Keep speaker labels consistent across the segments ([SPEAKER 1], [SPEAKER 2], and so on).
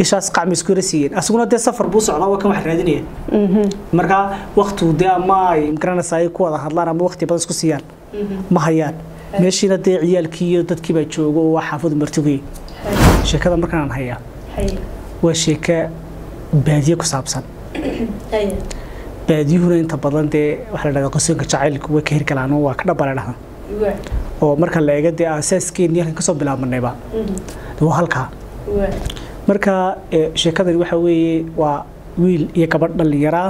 [SPEAKER 1] ishaas qacmi isku yara siiyeen asaguna dee safar buu socdaa waa kan wax raadinaya marka waktigu dee ama ay magaranaysa ay ku wada hadlaan ama wakti badan isku siiyaan ma hayaan meeshiina dee ciyaalkii iyo dadkii baa joogo oo waa xaafadu martigay sheekada markaan aan hayaa waa sheeko baadiye ku saabsan baadiyuhuna inta badan dee waxaa la dhahdaa qosonka jacaylku way ka hirgalaan oo waa ka dhabale dhahan oo marka la eega dee aasaaskeenii halkan kasoo bilaabmanayba waa halkaa marka sheekadani waxa weeye waa wiil iyo gabadh dhallinyaraa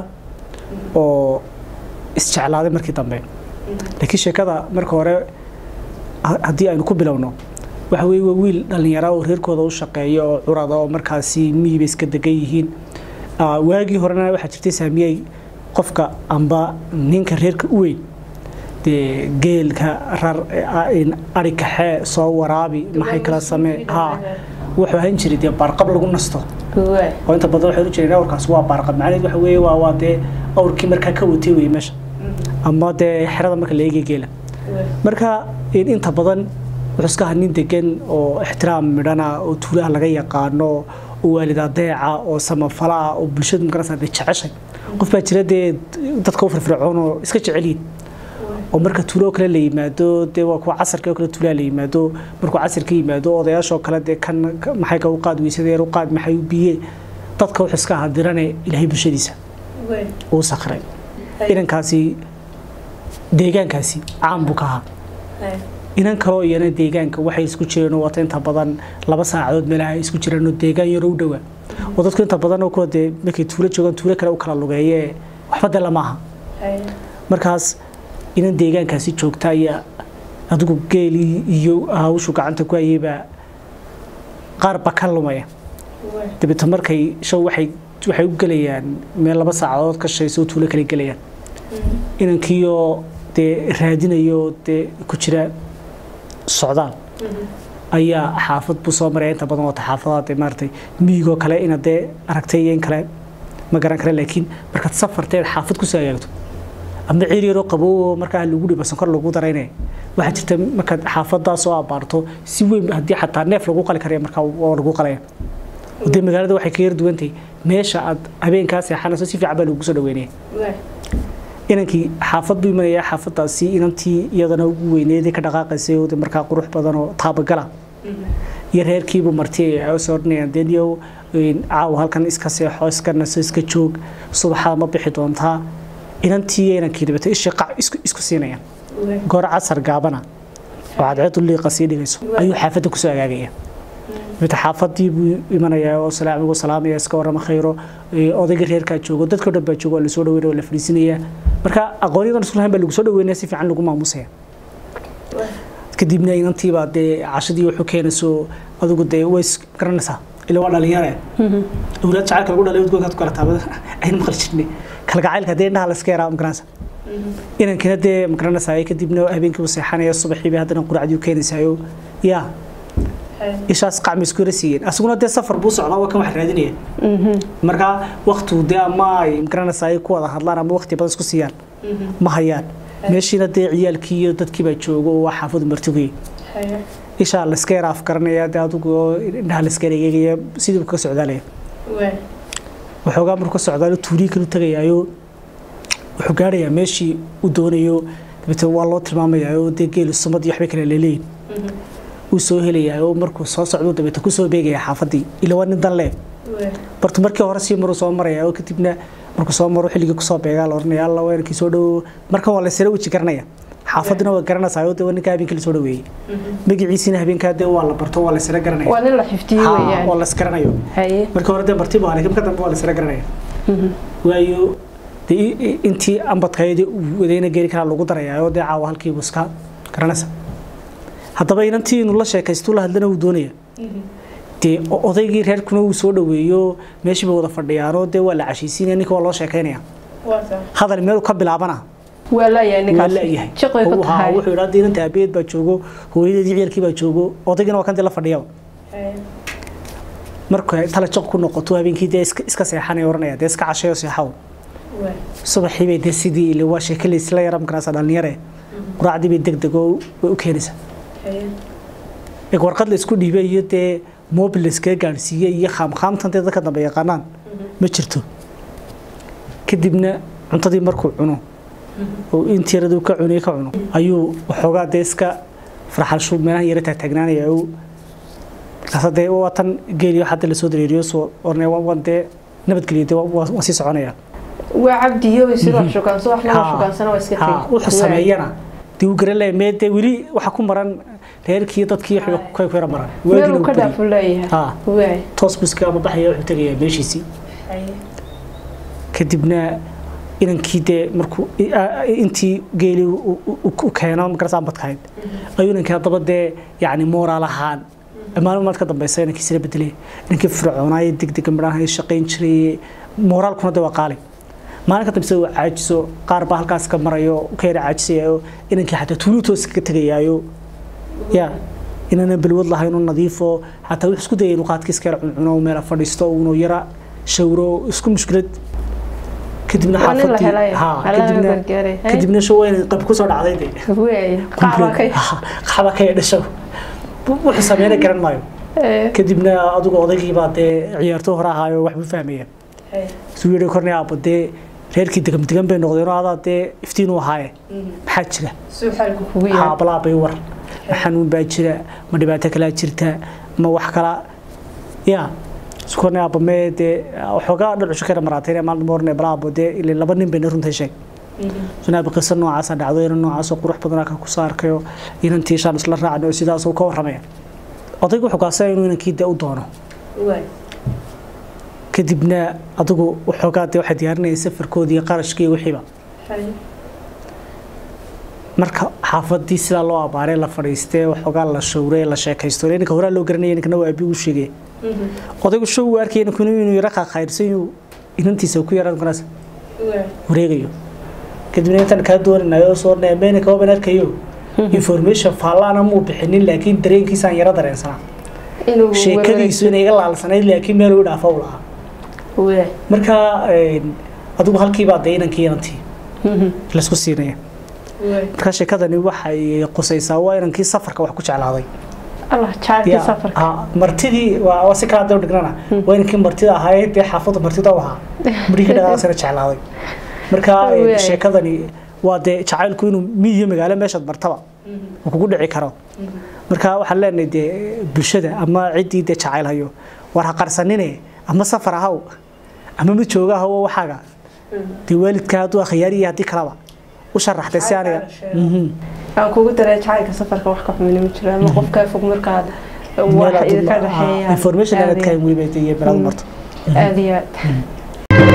[SPEAKER 1] oo isjeclaaday markii dambe laakiin sheekada marka hore haddii aynu ku bilowno waxa weeye waa wiil dhallinyaraa oo reerkooda u shaqeeya oo curada oo markaasi miyiba iska degan yihiin waagii horena waxaa jirtay saamiyey qofka amba ninka reerka u weyn dee geelka rar ari kaxee soo waraabi maxay kala samee ha wuxuu ahaan jiray dee baarqab lagu nasto oo inta badan waxay u jireen awrkaas waa baarqab macnaheed waxa weeye waa waa dee awrkii markaa ka watay weye meesha ama dee xerada marka la eegay geela marka inta badan wuxuu iska ahaa nin degan oo ixtiraam midhana oo tuulaha laga yaqaano oo waalid adeeca oo samafala ah oo bulshadu magarasa dee jeceshay qof baa jira dee dadka u firfircoon oo iska jecelyihin oo marka tuulo kale la yimaado dee waa kuwa casarka oo kale tuulaha la yimaado markuu casarka yimaado odayaashoo kale dee kan maxay ka u qaad weysadeen u qaad maxay u biye dadka wuxuu iska ahaa dirane ilaahay bulshadiisa uu sakray inankaasi deegaankaasi caan buu ka ahaa inan kaloo iyana deegaanka waxay isku jireen oo wata inta badan laba saacadood meelaha isku jireen oo deegaan yaro u dhowaa oo dadku inta badan oo kuwa dee markay tuulo joogaan tuulo kale u kala lugeeye waxba dee lama aha markaas inan deegaankaasi joogta ayaa adigu geelii iyo hawshu gacanta ku hayeybaa qaar ba ka lumaya dabeeto markay show waxay waxay u gelayaan meel laba saacadood ka shayso tuulo kale gelayaan inankiioo dee raadinayo dee ku jira socdaal ayaa xaafad buu soo maraya inta badan wata xaafadaha dee maaragtay miyigoo kale ina dee aragtay iyo in kale ma garan kara laakiin markaad safarteed xaafad kusoo hagaagto ama ciir yaroo qabow markaa lagu dhibo sonkor lagu daraynaya waxaa jirta markaad xaafadaas oo abaarto si weyn haddii xataa neef lagu qali karaya markaa waa lagu qalaya dee magaalada waxay ka yar duwantahay meesha aad habeenkaa seexanayso si fiican baa lagu soo dhaweynaya inankii xaafad buu imanayaa xaafadaasi inantii iyadana ugu weyneedii ka dhaqaaqaysay oo markaa qurux badan oo taabagala iyo reerkiibuu marti ay soo odhanayaan deniyow caawa halkan iska seexo iska naso iska joog subaxada ma bixi doontaa inantii iyo inankii dhibata ishii qac isku siinayaan goor casar gaabana oo cadceedu liiqa sii dhigayso ayuu xaafadda kusoo agaagaya mid xaafadii buu imanayaa oo salaamigu salaamaya iska warama khayro odayga reerkaa joogo dadka dhan baa joogo waa lasoo dhaweynaya waa la fadhiisinaya marka aqoonyadan isku lahayn baa lagu soo dhaweynaya si fiican lagu maamusaya kadibna inantiibaa dee cashadii wuxuu keenayso adigu dee way garanaysaa ila waa dhalinyare awlaad jacaylka lagu dhalay udgoonkaad ku kala taabada aynu maqli jirnay kalgacaylka dee indhaha layska yaraa magaranaysa inankina dee magaranaysaa kadibna habeenkii uu seexanaya subaxiiba haddana quracdii u keenaysaayo yaa ishaas qacmi isku yara siiyeen asaguna dee safar buu socdaa waa kan wax raadinaya marka waktigu dee ama ay magaranaysa ay ku wada hadlaan ama wakti badan isku siiyaan ma hayaan meeshiina dee ciyaalkii iyo dadkii baa joogo oo waa xaafadu martigay ishaa layska yara afgaranaya dee adigu indhaha layska yara eegaya sidii ka socdaalaya waxoogaa markuu ka socdaalo tuulii kalu tagayaayo wuxuu gaarayaa meeshii uu doonayo dabeete waa loo tilmaamayaa oo dee geelu sumad iyo waxbay kale leeleeyin uu soo helayaa oo markuu soo socdo dabeete kusoo beegaya xaafadii ila waa nin danle bartu markii hore sii maruu soo maraya oo kadibna markuu soo maro xilligii kusoo beegaa la oranaya alla weenkii soo dhowo markan waa laysala weji garanaya xaafadina waa garanaysaa oo dee waa ninka habeenkii lasoo dhaweeyey magaciisina habeenkaa dee waa la barto waa laysala garanaya
[SPEAKER 2] waa nin la xifdiyey weeyaan
[SPEAKER 1] oo lays garanayo
[SPEAKER 2] haye
[SPEAKER 1] markii hore dee marti baa laakiin marka dambe waa laysala garanaya waayo dee intii ambadkayadii wadayna geeri karaa lagu darayaa oo dee caawa halkiibu iska garanaysa haddaba inantii inuu la sheekaysto la hadlana uu doonaya dee odaygii reerkuna uu soo dhaweeyo meeshii bay wada fadhiyaanoo dee waa la cashiisiinaya ninka waa loo sheekaynaya hadal meel ka bilaabana
[SPEAKER 2] waa laayahay
[SPEAKER 1] waa
[SPEAKER 2] ninkaas
[SPEAKER 1] la'yahay
[SPEAKER 2] jiqay ku
[SPEAKER 1] Uu ahaa,
[SPEAKER 2] tahay
[SPEAKER 1] wuxuu idhaa diinanta aabayeed baa joogo hooyadeedii ciyalkii baa joogo odaygana waa kan dee la fadhiyaba marka tala jiq ku noqoto habeenkii dee iska iska seexanaya oranaya dee iska cashayo seexaw subaxii bay dee sidii ile waa sheeke laysla yara makarasa dhalinyare quraacdii bay deg deg oo way u keenaysaa eg warqad la isku dhiibay iyo dee mobil layskaga gaadhsiiyey iyo khaamkhaamtan dee dadka dambe yaqaanaan ma jirto kadibna cuntadii markuu cuno oo intii yaradu ka cunay ka cuno ayuu waxoogaa dee iska farxalshu meelaha yara taagtaagnaanaya oo markaas dee waa tan geeliyo hadda lasoo dareeriyo soo ornay waan dee nabadgeliyo dee waan sii soconaya
[SPEAKER 2] waa cabdiyo sida wax shukaanso wax lama shukaansana waa iska
[SPEAKER 1] ha wuxuu sameeyana dee uu garan leeyahay mee dee weli waxa ku maran reerkii dadkii ka ku yara maran
[SPEAKER 2] meel uu ka dhaafu leeyahay waay
[SPEAKER 1] toos buska ama baxaya wuxuu tegayaa meeshiisii kadibna inankii dee markuu intii geeli u keeno magarasa badkahayd ayuu inankii haddaba dee yacni mooraal ahaan maalin maad ka dambeysa inankii sila bedelay inankii fircoonaaye degdega midhaha shaqayn jiray mooraalkuna dee waa qaali maalin ka dambeysa uu caajiso qaar baa halkaas ka marayo ka yara caajisayayo inankii xataa tuulu toos ka tegayaayo ya inaanan balwad lahayn oo nadiifo xataa wuxuu isku dayay inuu qaadkiiska yara cuncuno meela fadhiisto uunu yara shawro isku mushkilad kadibna xaafadii kadibna show inay qab ku soo dhacday de qaxba ka dhasho wuxuu sameeyana garan maayo kadibna adigu odaygii baa dee ciyaarto hore ahaayo waxba fahmayeen suu yidhi kornay aabba dee reerkii degam degan bay noqdeen oo adaa dee iftiin u ahaaye maxaa jira haabalaa bay war ma xanuun baa jira ma dhibaato kalaa jirta ma wax kala ya kornay aabba mee dee waxoogaa dhacushi kara maraatay maalin morne balaabo dee ilaa laba nin bayna runta sheeg sunaabi qiso noocaasa dhacdo inan noocaasoo qurux badanaa ka kusoo arkayo inantii shaan isla raacno oo sidaas uu ka warramaya odaygu wuxuu kaasaya inuu inankii dee u doono kadibna adigu waxoogaa dee waxay diyaarinaya safarkoodii iyo qarashkii iyo wixiiba marka xaafadii sidaa loo abaaray la fadhiistee waxoogaa la shawray la sheekaysto ninka horaa loo garanaya ninkana waa abi u sheegay odaygu show uu arkaya ninkuna inuu yara qaaqayrsan inuu inantiisa ku yaraan kanaas wareegayo kadibna intaan kaa doonanayo soo neemeyna kaba ban arkayo information faallana muu bixinin laakiin dareenkiisaan yara dareensanaa sheekadiisu inay iga laalsanayd laakiin meel u dhaafa u lahaa marka adigu halkiibaa dee inankii inantii laisku siinaya marka sheekadani waxay qusaysaa waa inankii safarka wax ku jeclaaday martidii waa si kala daba dhignana waa inankii martida ahayd dee xaafadda martida u ahaa markii dhaqaasana jeclaaday marka sheekadani waa dee jacaylku inuu miyiyo magaalo meeshaad martaba uu kugu dhici karo marka waxaan leenahay dee bulshada ama ciddii dee jacayl hayo war ha qarsanine ama safar ahaw ama mid jooga ahaw waxaaga dee waalidka hadduu akhyaariya haddii kalaba u sharaxday si aniga
[SPEAKER 2] aan kugu daray jacaylka safarka wax ka xumina ma jiro ama qofkaa fog markaad wax idinka dhexeeya
[SPEAKER 1] information aad ka weliba iyo meelaad marto
[SPEAKER 2] aad iyo aad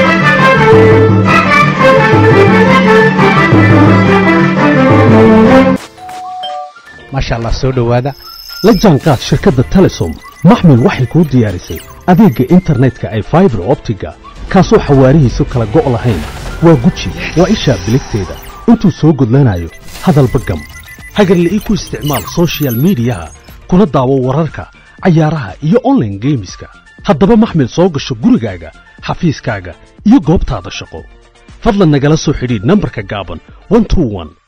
[SPEAKER 3] maasha allah soo dhowaada la jaanqaad shirkadda telesom maxmil waxay kuu diyaarisay adeegga internetka ay faibar optiga kaasoo xawaarihiisu kala go' lahayn waa guji waa ishaa biligteeda intuu soo gudlanayo hadalba gam hagarle ii ku isticmaal sochial midiyaha kuna daawo wararka cayaaraha iyo onlaine geemiska haddaba maxmil soo gasho gurigaaga xafiiskaaga iyo goobtaada shaqo fadlan nagala soo xidhiidh nambarka gaaban